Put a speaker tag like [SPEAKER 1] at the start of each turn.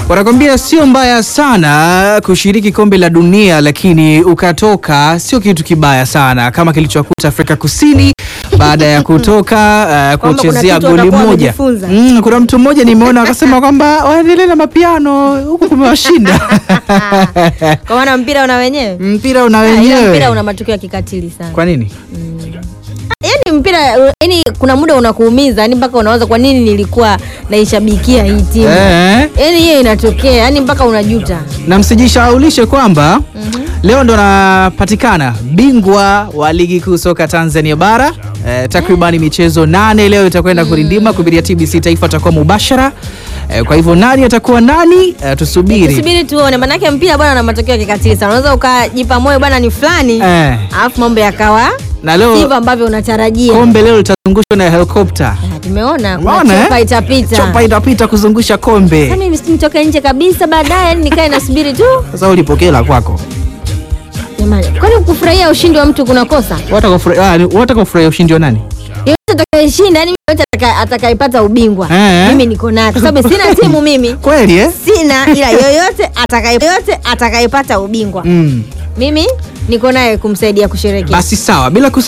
[SPEAKER 1] Wanakwambia sio mbaya sana kushiriki kombe la dunia, lakini ukatoka sio kitu kibaya sana kama kilichokuta Afrika Kusini baada ya kutoka uh,
[SPEAKER 2] Kwamba kuna
[SPEAKER 1] kuchezea
[SPEAKER 2] kitu
[SPEAKER 1] goli
[SPEAKER 2] watakuwa
[SPEAKER 1] moja.
[SPEAKER 2] wamejifunza.
[SPEAKER 1] Mm, kuna mtu mmoja nimeona akasema kwamba waendelee na mapiano huku kumewashinda.
[SPEAKER 2] Kwa maana mpira una wenyewe.
[SPEAKER 1] mpira una
[SPEAKER 2] Ah, ila
[SPEAKER 1] wenyewe.
[SPEAKER 2] mpira una matukio ya kikatili sana.
[SPEAKER 1] Kwa nini?
[SPEAKER 2] Yaani mpira yani kuna muda unakuumiza, yani mpaka unawaza kwa nini nilikuwa naishabikia hii timu.
[SPEAKER 1] Eh.
[SPEAKER 2] Yaani hiyo inatokea, yani mpaka unajuta.
[SPEAKER 1] na msijishaulishe kwamba leo ndo anapatikana bingwa wa ligi kuu soka Tanzania bara eh, takribani michezo nane leo itakwenda kurindima kupitia TBC Taifa atakuwa mubashara eh, kwa hivyo nani atakuwa nani eh, tusubiri
[SPEAKER 2] Tusubiri tuone, manake mpira bwana na matokeo ya kikatili sana. Unaweza ukajipa moyo bwana ni fulani,
[SPEAKER 1] eh,
[SPEAKER 2] alafu mambo yakawa
[SPEAKER 1] na leo
[SPEAKER 2] sivyo ambavyo unatarajia.
[SPEAKER 1] kombe leo litazungushwa na helikopta
[SPEAKER 2] Ah, Tumeona kuna
[SPEAKER 1] Umeona, eh?
[SPEAKER 2] chupa itapita.
[SPEAKER 1] chopa itapita kuzungusha kombe
[SPEAKER 2] Sasa mimi simtoke nje kabisa baadaye, yani nikae nasubiri tu.
[SPEAKER 1] sasa ulipokea la kwako
[SPEAKER 2] Jamani, kwani kufurahia ushindi wa mtu kuna kosa?
[SPEAKER 1] watakufurahia ushindi wa nani
[SPEAKER 2] Yoyote atakayeshinda, yani yoyote ataka- atakayepata ubingwa
[SPEAKER 1] Eh.
[SPEAKER 2] mimi niko naye, kwa sababu sina timu mimi
[SPEAKER 1] kweli eh?
[SPEAKER 2] sina, ila yoyote atakaye yoyote atakayepata ubingwa
[SPEAKER 1] mm.
[SPEAKER 2] mimi niko naye kumsaidia kusherehekea.
[SPEAKER 1] basi sawa bila kusa